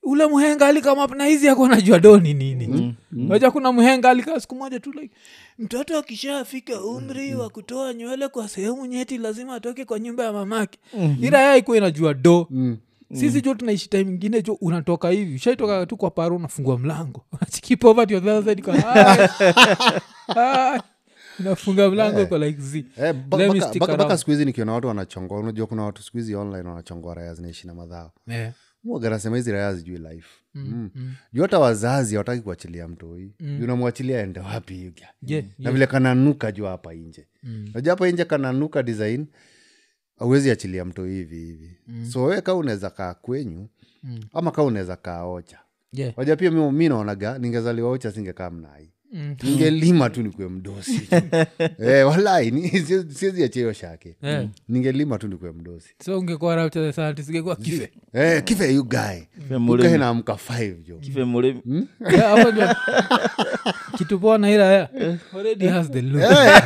ule mhenga alikamap na hizi ako najua doni nini naja kuna mhenga alikaa siku moja tu like mtoto akishafika umri wa kutoa nywele kwa sehemu nyeti lazima atoke kwa nyumba ya mamake ila yeye ikuwa inajua do sisi jo tunaishi time ingine jo unatoka hivi ushaitoka tu kwa paro unafungua mlango unachiki poverty on the other side kwa, "Hi, hi." unafunga mlango kwa like z Eh, ba- Let me baka- stick baka- baka around. siku hizi nikiona watu wanachongoa unajua kuna watu siku hizi online wanachongoa raya zinaishi na madhao yeah. mwaganasema hizi raya zijui life mm. juu hata wazazi hawataki kuachilia mtoi mm. unamwachilia ende wapi yuga Yeah, na vile kananuka juu hapa nje mm. najua hapa nje kananuka design auwezi achilia mtoi hivi hivi mm. so wewe kaa unaweza kaa kwenyu mm. ama kaa unaweza kaa ocha Yeah. waja pia mi, mi naonaga ningezaliwa ocha singekaa mnai ningelima tu nikue mdosi eh, walai ni- siwezi siwezi achia hiyo shake Yeah. ningelima tu nikue mdosi so ungekuwa rapchathesantsigekuwa kife eh, kife you guy mulemi. ukae naamka 5 jo kife mulemi Yeah, hapo ndio kitu poa na ira ya already has the look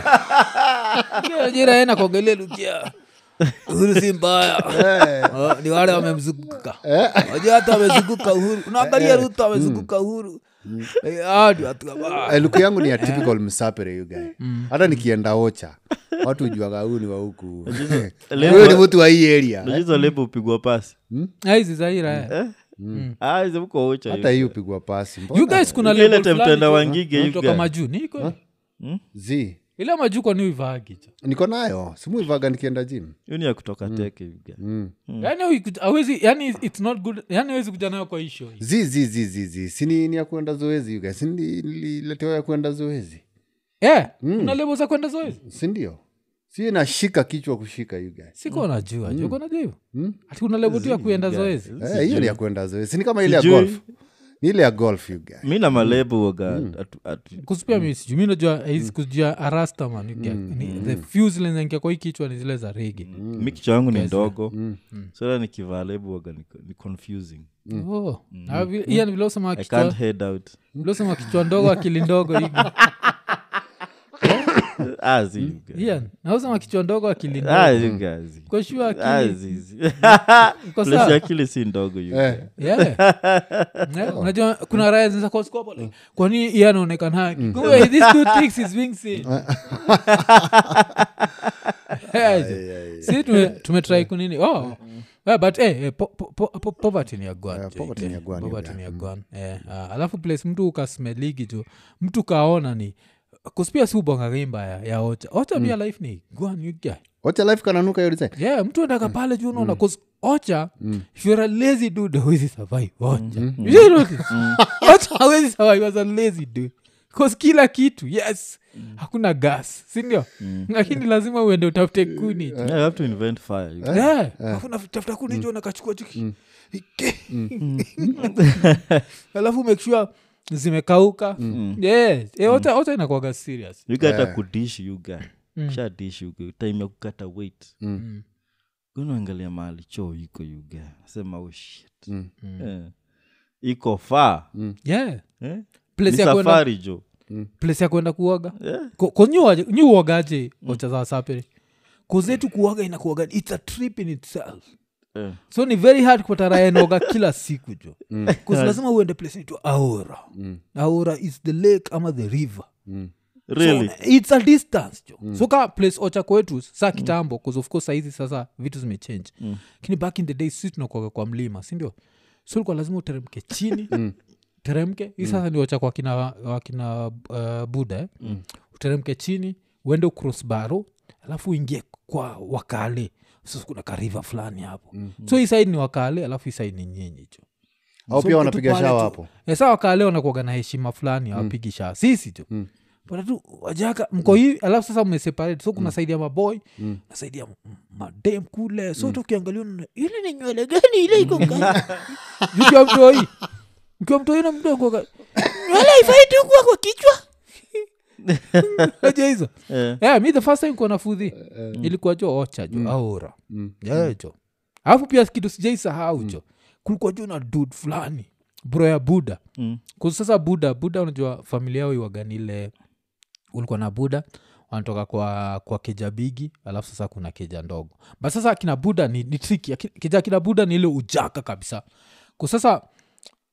jira ena kuongelea lukia uhuru si mbaya Oh, ni wale wamemzunguka wajua hata wamezunguka uhuru unaangalia ruto amezunguka uhuru Eh, hao ndio watu wabaya. Eh, luku yangu ni ya typical msapere you guy hata nikienda ocha watu ujuaga huu ni wa huku huyo ni mtu wa hii area najizo lebo upigwa pasi Ah, hizi za ira ya Ah, hizo mko ocha hata hii upigwa pasi Mbona? you guys kuna Ile level time fulani tutaenda tu, Wangige, you unatoka guys. majuu niko zi ile majuu kwa niuivaagicha niko nayo simuivaga nikienda jim hiyo ni ya kutoka teke yuga. yani huiku- hawezi yani its not good yani hawezi kuja nayo kwa hisho zi zi zi zi zi sini ni ya kuenda zoezi you guys Sini- nililetewa ya kuenda zoezi yeah, una lebo za kwenda zoezi sindio si nashika kichwa kushika you guys siko najua mm. juko najua hivyo ati kuna lebo tu ya kuenda zoezi Eh, hiyo ni ya kuenda zoezi sini kama ile ya Sijui. golf ni ile ya golf you guys mi na malebo waga atu- atu- kusipia mi sijui mi najua hizi kujua arastaman the few zile zinangia kwa hii kichwa ni zile za rege mi kichwa yangu ni ndogo sasa nikivaa lebo waga ni, ni confusing oh. Na vile- iya ni vile usema i kichwa can't head out vile usema kichwa ndogo akili ndogo hivi ah, zi, you guys. iya na usema kichwa ndogo akili Ah, ndogo you guys. kwa shua Ah, akili zi, zi. iko Place sawa ya akili si ndogo you guys. Yeah. Yeah, unajua kuna raya zinaweza kuwa siku hapo like, kwani iye anaonekana haki kumbe these two things is being seen Yeah, si tume- tumetrai kunini oh Yeah, but eh, eh, po- po- po- po- poverty ni ya gwan Yeah, jo, poverty eh, ni ya gwan, poverty yeah. ni ya gwan eh, ah, alafu place mtu ukasmeligi jo mtu kaona ni kuspia si ubonga mbaya ya ocha ocha pia life ni gwan you guy wacha life kananuka hiyo design yeah mtu endaka pale juu unaona cause ocha if you're a lazy dude hawezi survive ocha You should notice. ocha hawezi survive as a lazy dude cause kila kitu yes hakuna gas sindio lakini lazima uende utafute kuni Yeah, you have to invent fire you guys. Yeah, alafu unatafuta kuni jo nakachukua chuki alafu make sure zimekauka yes Eh, ocha ocha inakuaga serious you got a kudish you guy sha dish you guy time ya kukata weight unaangalia mahali choo iko you guy sema oh shit Eh. iko faa yeah eh? Place ni ya kwenda- safari jo place ya kwenda kuoga Yeah. nyuogaje ocha za sapere kuzetu kuoga inakuoga its a trip in itself Eh. so ni very hard kupata raya inaoga kila siku jo bcause lazima uende place naitwa aora aora is the lake ama the river really so, its a distance jo so ka place ocha kwetu saa kitambo bcause of course saizi sasa vitu zimechange lakini back in the day si tunakuaga kwa mlima sindio so likuwa lazima uteremke chini teremke hii sasa ni wacha kwa kina, wakina uh, buda eh? uteremke chini uende ucross baro alafu uingie kwa wakale sasa kuna kariva fulani hapo so hii side ni wakale alafu hii side ni nyinyi jo au So pia mko wanapiga tu pale shawa tu. hapo Eh, sa wakale wanakuaga na heshima fulani awapigi shaa sisi jo Bwana tu wajaka mko hii alafu sasa mmeseparate so kuna saidi ya maboy na saidi ya m- madem kule so tu ukiangalia unaona, ile ni nywele gani ile iko gani mkiwa mtoi mkiwa mtoi na mdogo ka- nywele ifai tu kuwa kwa kichwa Unajua hizo Eh. yeah, mi the first time kuona fudhi ilikuwa jo ocha jo aora yeah, jo alafu pia kitu sijai sahau jo kulikuwa jo na dud fulani bro ya buda Mm. kuzi sasa buda buda unajua familia yao iwaganile ulikuwa na buda wanatoka kwa kwa keja bigi alafu sasa kuna keja ndogo but sasa akina buda ni, ni triki Aki- keja akina buda ni ile ujaka kabisa kusasa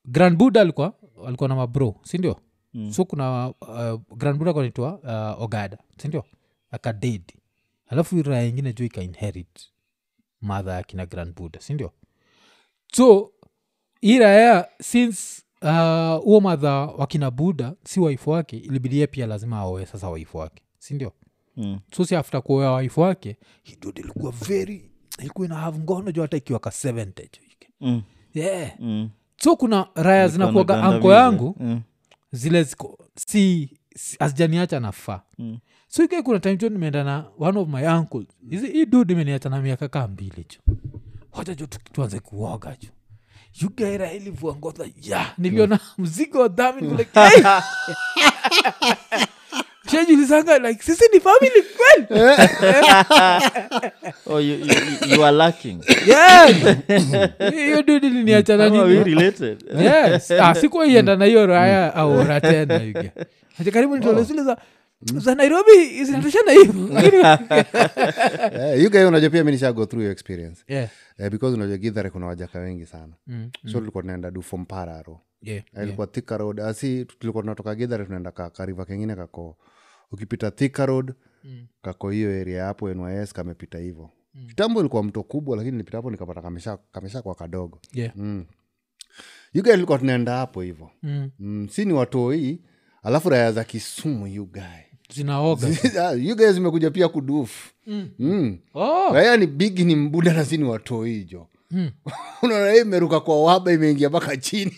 grand buddha alikuwa alikuwa na mabro sindio mm. so kuna uh, grand buddha kanaitwa uh, ogada sindio akadedi alafu raya ingine juu ikainherit madha akina grand buddha sindio so hii raya since uh, huo madha wakina buddha si waifu wake ilibidia pia lazima aoe sasa waifu wake sindio Mm. so si after kuoa waifu wake hidod ilikuwa very ilikuwa ina have ngono juu hata ikiwa ka 70 juu. Mm. yeah Mm. so kuna raya Ilikuwa zinakuaga na anko gandamizi. yangu Mm. zile ziko si, si azijaniacha nafaa Mm. so ike kuna time jo nimeenda na one of my uncles hizi hii dud imeniacha na miaka kaa mbili jo wacha jo tu- tuanze kuoga jo yugaira ilivua ngodha ya niliona mzigo wa dhami kule hey! shajulizanga like sisi ni family kweli Oh, you, you, you- you are lacking. Yeah. hiyo dud iliniacha na How are we nini related? yes ah, sikuaienda na hiyo raya au ratena yuge ati karibu nitole zile za za nairobi zinatoshana hivo Eh, you guy unajua pia mi nisha go through your experience yeah. eh, because unajua gidhare kuna wajaka wengi sana mm. so tulikuwa tunaenda du from pararo yeah. yeah. ilikuwa thika road asi tulikuwa tunatoka gidhare tunaenda ka, kariva kengine kako ukipita thika road Mm. kako hiyo area hapo nys kamepita hivo kitambo ilikuwa mto kubwa lakini nilipita hapo nikapata kamesha, kamesha kwa kadogo yeah. mm. yuga ilikuwa tunaenda hapo hivo mm. mm, si ni watoi alafu raya za kisumu yugae zinaoga yugae zimekuja pia kudufu Mm. mm. oh. raya ni bigi ni mbuda na si ni watoi jo Mm. unaona hii imeruka kwa waba imeingia mpaka chini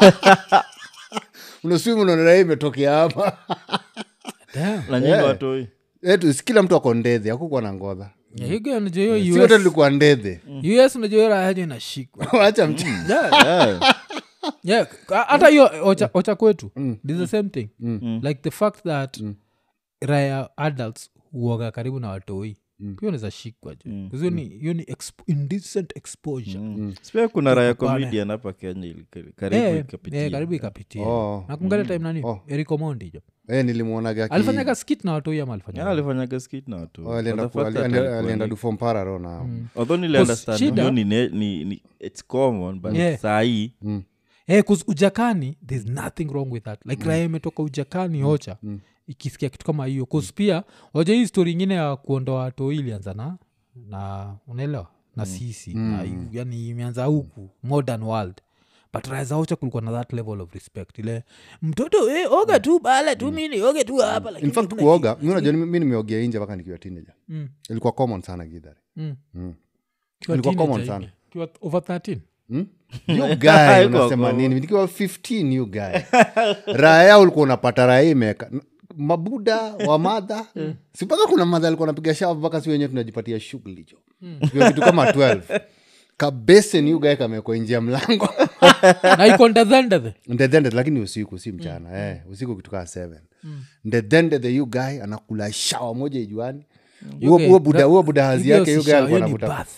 unaswimu unaona raia imetokea hapa Damn. na nyinyi watoi Etu, si kila mtu ako ndedhe akukuwa na ngodha Yeah, you get unajua si hiyo wote US tulikuwa ndedhe us unajua hiyo rahajo inashikwa wacha mch Yeah, Yeah. yeah. Ka- hata hiyo ocha, ocha kwetu this the same thing like the fact that raya adults huoga karibu na watoi pia unaweza shikwa ju hiyo ni hiyo ni expo, indecent exposure Sipia kuna raya Kupana. comedian hapa kenya ili- karibu Eh, ikapitia. eh, karibu ikapitia Oh. nakungalia time nani Oh. erikomondi jo e, nilimwonaga aki- alifanyaga skit na watoi ama alifanya Yeah, alifanyaga skit na watu Oh, alienda But the ku- fact ali- that ali- alikuwa alienda ni- du from pararo na although nili Cause understand shida- hiyo ni, ne- ni, ni it's common but Yeah. sahii Eh, 'cause ujakani thereis nothing wrong with that like raya imetoka ujakani ocha ikisikia kitu kama hiyo bcause pia waja hii story ingine ya kuondoa watoi ilianza na na unaelewa na sisi na, yu- yani imeanza huku modern world but raya za ocha kulikuwa na that level of respect ile mtoto eh, oga tu bala tu mini oge tu hapa lakini in fact kuna kuoga mi unajua mi mi nimeogea inje mpaka nikiwa teenager Mm. ilikuwa common sana gidhare Mm. Mm. Kiwa Ilikuwa common teenager sana. hivi. Kiwa over 13 Hmm? you guy Haikuwa unasema common. nini nikiwa 15 you guy raya ulikuwa unapata raya imeka mabuda wa madha si mpaka kuna madha alikuwa napiga shavu mpaka si wenyewe tunajipatia shughuli jo Tukiwa kitu kama 12 kabesen you guy kamekwa nje ya mlango na iko ndedhendedhe ndedhende lakini usiku si mchana eh, usiku kitu kaa 7 ndedhendedhe you guy anakula shawa moja ijuani huo huo buda huo buda hazi yake you guy alikuwa anavuta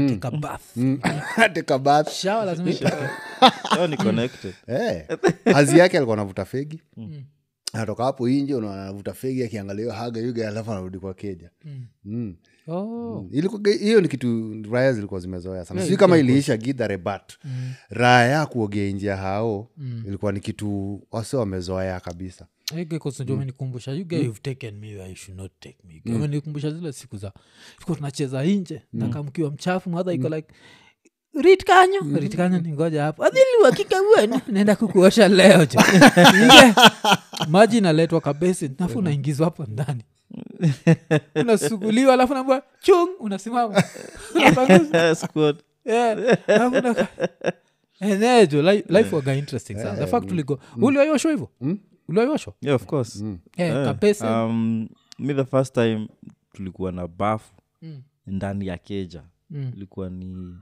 ateka bath shawa lazima itoke. Hiyo ni connected Eh, hazi yake alikuwa anavuta fegi anatoka hapo inje unaona anavuta fegi akiangalia hiyo haga yuga alafu anarudi kwa keja mm. Oh. Ilikuwa- hiyo ni kitu raya zilikuwa zimezoea sana sijui kama iliisha gidhare but raya kuogea nje ya hao ilikuwa ni kitu wase wamezoea kabisa menikumbusha you guys you've taken me where you should not take me amenikumbusha zile siku za tuko tunacheza inje nakamkiwa mchafu madha iko like rit kanyo rit kanyo ningoja hapo adhiliwakika wenu naenda kukuosha leo jo Inge, maji inaletwa kabesi nafu unaingizwa hapo ndani unasuguliwa alafu naambua chung unasimama Unapanguza. Squad. Yeah, alafu unaka- enejo li- life waga interesting sana the fact tuligo uliwaioshwa hivo uliwaioshwa yeah of course Eh, Eh, kapese um, mi the first time tulikuwa na bafu Mm. ndani ya keja Mm. ilikuwa ni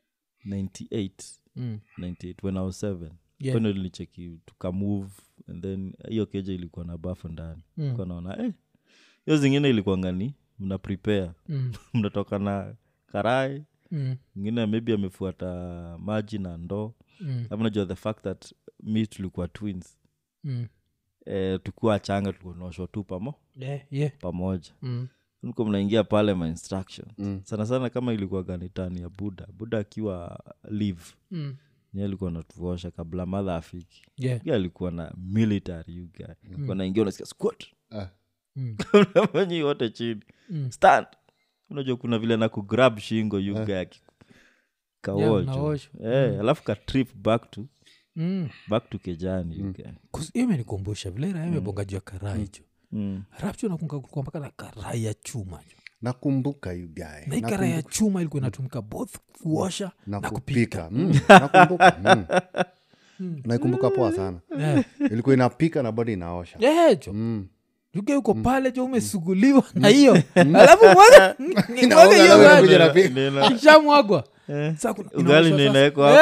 98 Mm. 98 when i was 7 Yeah. kwani nilicheki tukamove and then hiyo keja ilikuwa na bafu ndani Mm. Kwa naona eh, hiyo zingine ilikuwa ngani mna prepare Mm. mnatoka na karai Mm. ingine maybe amefuata maji na ndoo Mm. alafu najua the fact that mi tulikuwa twins Mm. eh, tukiwa changa tulikuwa tunaoshwa tu pamo Yeah, yeah. pamoja Mm. mko mnaingia pale ma instruction Mm. sana sana kama ilikuwa ganitani ya buda buda akiwa live Mm. nye alikuwa natuosha kabla madha afiki yeah. Guy alikuwa na military you guy alikuwa naingia unasikia squat Ah. Mm. manyi wote chini Mm. stand unajua kuna vile na kugrab shingo you guy Yeah, kawocho mnaoshwa. Eh, alafu ka trip back to Mm. back to kejani you guy. 'Cause hiyo imenikumbusha vile raha imebonga juu ya karai jo Mm. rapcho nakunga mpaka na karai ya chuma jo nakumbuka you guy na hii karai ya chuma ilikuwa inatumika both kuosha na na kupika kupika Mm, nakumbuka mm. naikumbuka poa sana Yeah. ilikuwa inapika na bado inaosha Yeah, jo Mm. yuke uko pale jo umesuguliwa na hiyo alafu mwaga mwaga hiyo alafu maji. inakuja na pi- Nina- ishamwagwa eh, Sasa kuna- ugali inaoshwa ndio sasa. inawekwa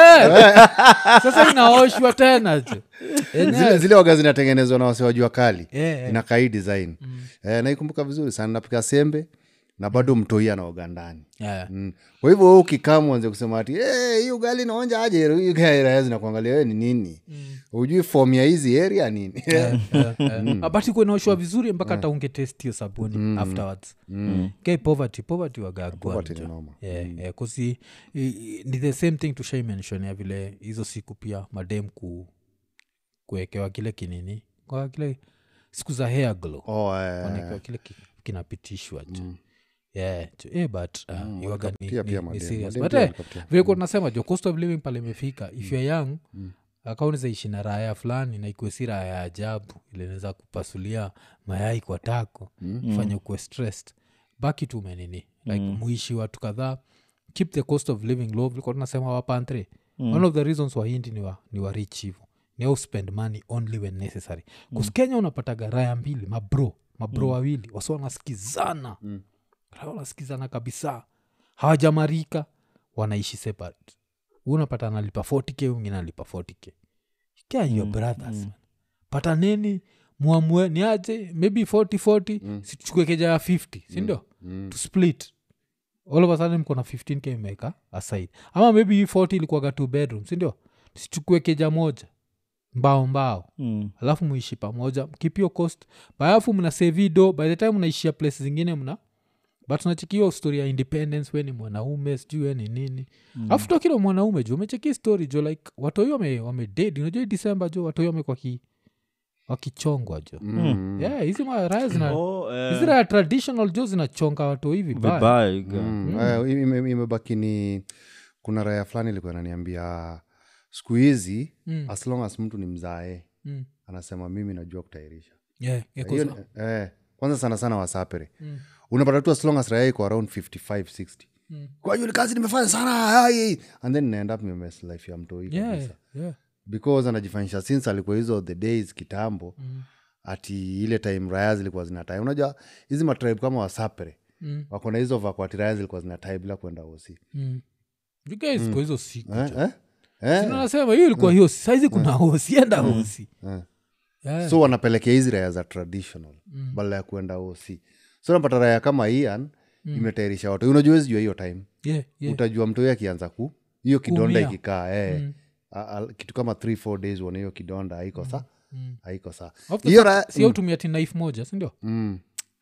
Eh, sasa inaoshwa tena jo zile, zile waga zinatengenezwa na wase wajua kali Eh, eh. inakaa hii design eh, naikumbuka vizuri sana napika sembe na bado mtoi anaoga ndani Yeah. Mm. kwa hivyo wewe ukikaa mwanze kusema ati "Eh, hii ugali naonja aje Hii guy raya zinakuangalia wewe ni nini ujui fom ya hizi area nini abati kuinaoshwa vizuri mpaka hata ungetest hiyo sabuni afterwards kai poverty poverty Poverty ni wagagwanjo noma. yeah, kusi i- i- ni the same thing tushaimensionia vile hizo siku pia madem ku kuwekewa kile kinini kwa kile siku za hair glow oh, eh, wanaekewa kile ki- kinapitishwa jo yeah jo, eh, but uh, iwaga ni, pia- ni, pia ni madem. serious Madem but pia eh, wanapatia. vile kuwa tunasema jo cost of living pale imefika if youare young akaunaweza ishi na raya fulani na ikuwe si raya ya ajabu ile inaweza kupasulia mayai kwa tako mm. fanye ukuwe stressed baki tu menini like mm. muishi watu kadhaa keep the cost of living low vilikuwa tunasema wapantre mm. one of the reasons wahindi ni wa, ni wa rich hivo ni au spend money only when necessary bcause kenya unapataga raya mbili mabro mabro mm. wawili wasi wanasikizana mm. wanasikizana kabisa hawajamarika wanaishi separate Huyu unapata analipa 40k wingine analipa 40k Care your brothers man. pataneni mwamue ni aje maybe 40 40 mm. situchukue keja ya 50 sindio mm. to split all of a sudden mko na 15k imeka aside ama maybe hii 40 ilikuwaga two bedroom sindio sichukue keja moja mbao mbao Mm. alafu muishi pamoja mkipio cost baalafu mna sevido by the time mnaishia place zingine mna but nachekio story ya independence we ni mwanaume sijui we ni nini alafu mm. tokilo mwanaume jo umecheki story jo like watoi wame, wame dead unajua hii december jo watoi wame kwa ki wakichongwa jo Mm. yeah hizi maraya zina Oh, eh, hizi raya traditional jo zinachonga watoi vibaya vibaya you guy. Mm. Eh, ime- imebaki ni kuna raya fulani ilikuwa inaniambia siku hizi Mm. as long as mtu ni mzae Mm. anasema mimi najua kutairisha yeah, yeah, Hiyo cause- ni- eh, kwanza sana sana wasapere unapata tu as long as raya iko around 55 60 Mm. kwa hiyo ni kazi nimefanya sana ai. and then naenda up nimemes life ya mtoi yeah, kabisa yeah. because anajifanyisha since alikuwa hizo the days kitambo mm. ati ile time raya zilikuwa zinatai unajua hizi matribe kama wasapere Mm. wako na hizo vakwati raya zilikuwa zinatai bila kwenda osi Mm. You guys kwa hizo siku eh, eh? Eh? nasema hiyo ilikuwa hiyo saizi kuna hosi enda hosi Eh. Yeah. so wanapelekea hizi raya za traditional mm. badala ya kuenda osi so napata raya kama ian mm. imetairisha watu unajua wezi jua hiyo time yeah, yeah. utajua mtoi akianza ku hiyo kidonda Kuumia. ikikaa eh. A- a- kitu kama th four days uone hiyo kidonda haiko sa haiko sa Of the hiyo fact, raya si au tumia ti knife moja sindio mm.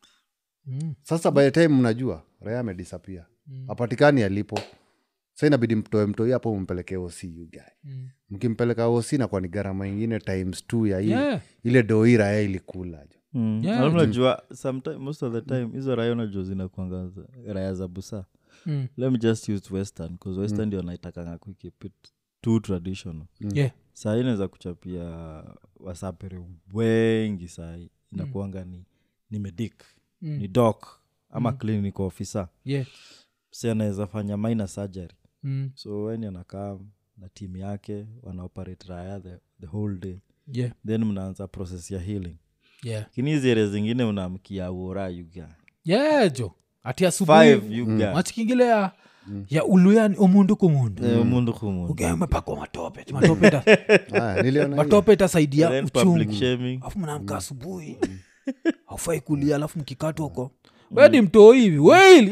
Mm. sasa by the time mnajua raya amedisapia mm. apatikani alipo sa inabidi mtoe mtoi hapo mumpeleke oc you guy Mm. mkimpeleka oc nakuwa ni gharama ingine times t ya hii Yeah. ile doi raya ilikula jo Mm. Yeah. Alafu unajua sometime most of the time hizo raya unajua zinakwanga za- raya za busa Mm. let me just use western bcause western ndio naitakanga kukeep it too traditional Yeah. sahii naweza kuchapia wasapere wengi sahii inakuanga ni ni medic Mm. ni doc ama clinic officer Yeah. si anaweza fanya minor surgery Mm. so weni anakaa na timu yake wanaoperate raya the, the whole day Yeah. then mnaanza process ya healing Yeah. lakini hizi ere zingine unamkia uora yuga Yeah, jo ati five asubuhi yuga machikingile ya ya uluyani omundu kumundu Eh, mundu kumundu ugemepakwa matope ati matope ita- Ah, niliona hiyo. matope itasaidia Then public uchungu shaming alafu mnaamka asubuhi aufai kulia alafu mkikatwa huko wedi mtoo hivi weili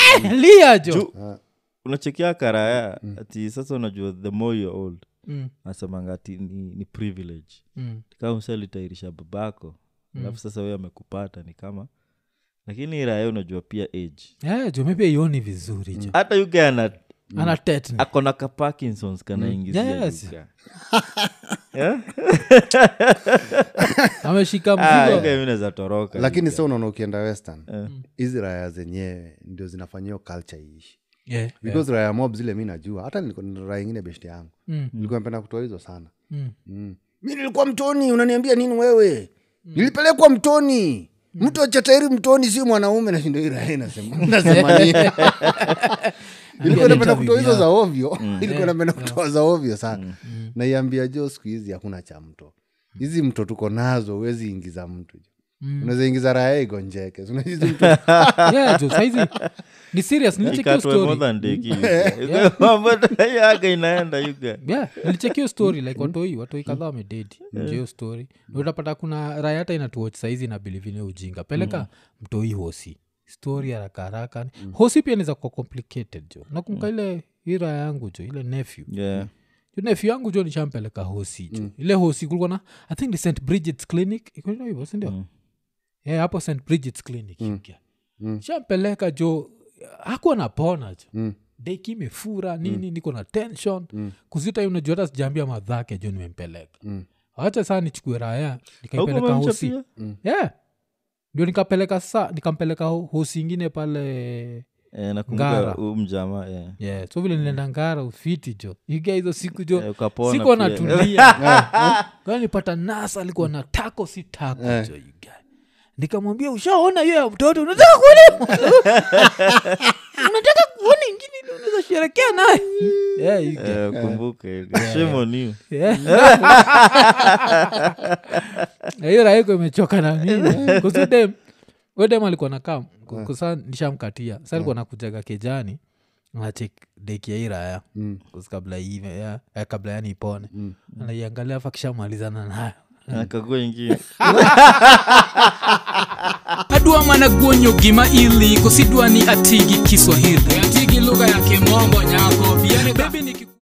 lia jo unachekia karaya ati sasa unajua the more you're old Mm, nasemanga ati ni, ni privilege mm, kama msalitairisha babako alafu sasa wewe amekupata ni kama lakini raya unajua pia age Eh, jo maybe aioni vizuri jo hata yuga ana ana tetni akona ka parkinsons kanaingizia Yes. yuga. Yeah? ameshika Ah, mzigo yuga mi naeza toroka lakini sa unaona ukienda western hizi raya zenyewe ndio zinafanyia culture iishi Yeah, because raya mob zile mi najua hata niko na raya ingine beshti yangu Mm. nilikuwa napenda kutoa hizo sana Mm. mm. mi nilikuwa mtoni unaniambia nini wewe nilipelekwa mtoni mtu achatairi mtoni si mwanaume nashindo hii raya inasema nasema nini ilikuwa napenda kutoa hizo za ovyo ilikuwa napenda kutoa za ovyo sana naiambia jo siku hizi hakuna cha mto hizi mto tuko nazo huwezi ingiza mtu unaweza ingiza raya igonjeke Si unajua hizi mto Yeah, jo, saizi ni serious nilichekio ikatwe more story than deki yuga. Mambo yaga inaenda yuga yeah nilichekio story like watoi watoi kadhaa wamededi hiyo story Na utapata kuna raya hata inatuoch saizi na bilivine ujinga peleka mtoi hosi story haraka haraka hosi pia niza kuwa complicated jo nakumbuka ile hii raya yangu jo ile nephew yeah Jo nephew yangu jo nishampeleka hosi jo ile hosi kulikuwa na i think ni st bridgets clinic iko hivyo, hivyo sindio yeah, hapo st bridgets clinic mm. shampeleka jo hakuwa napona jo Mm. deki imefura nini niko na tension mm. kuzita unajua hata sijaambia madhake jo nimempeleka Mm. wacha saa nichukue raya Hauko nikaipeleka umemcha hosi pia? yeah ndio nikapeleka sa nikampeleka ho- hosi ingine pale Eh, nakumbuka Ngara. huu mjamaa yeah. yeah so vile nilienda ngara ufiti jo iga hizo siku jo Eh, ukapona sikuwa pia. natulia Kwa nipata nasa alikuwa na tako si tako jo you guy. nikamwambia ushaona hiyo ya mtoto unataka kuona unataka kuona ingine ile unaweza sherekea naye yeah, you guy. Eh, ukumbuke shame on you Yeah. Na hiyo raiko imechoka na mimi kusudem wedem alikuwa nakam kusa nishamkatia sa alikuwa nakujaga kejani nachek deki ya hii raya Kus kabla ive ya, eh, kabla yani ipone anaiangalia afa kishamalizana nayo akagua ingine adwa mana guonyo gima ili kosidwa ni atigi kiswahili atigi lugha ya kimombo nyako